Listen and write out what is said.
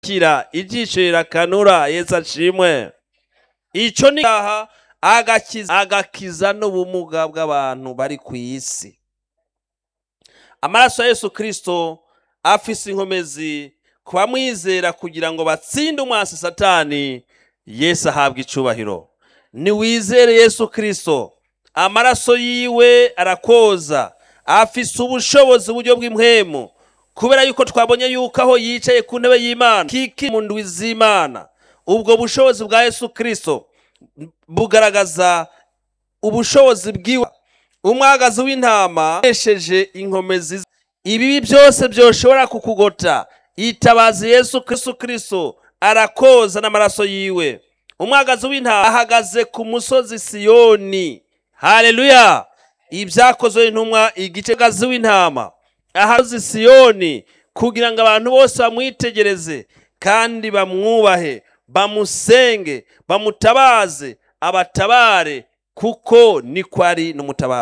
kira ijisho rirakanura yesu ashimwe ico ni aha agakiza agakiza n'ubumuga bw'abantu bari ku isi amaraso ya yesu kristo afise inkomezi ku bamwizera kugira ngo batsinde umwasi satani yesu ahabwa icubahiro niwizere yesu kristo amaraso yiwe arakoza afise ubushobozi uburyo bw'impwemu kubera yuko twabonye yuko aho yicaye ku ntebe y'imana kiki mu ndwi z'imana ubwo bushobozi bwa yesu kristo bugaragaza ubushobozi bwiwe umwagazi w'intama akoresheje inkomezi ibibi byose byoshobora kukugota itabaza yesu kristo kristo arakoza n'amaraso yiwe umwagazi w'intama ahagaze ku musozi siyoni haleluya ibyakozwe n'intumwa igice gazi w'intama ahazi siyoni kugira ngo abantu bose bamwitegereze kandi bamwubahe bamusenge bamutabaze abatabare kuko niko ari n'umutabare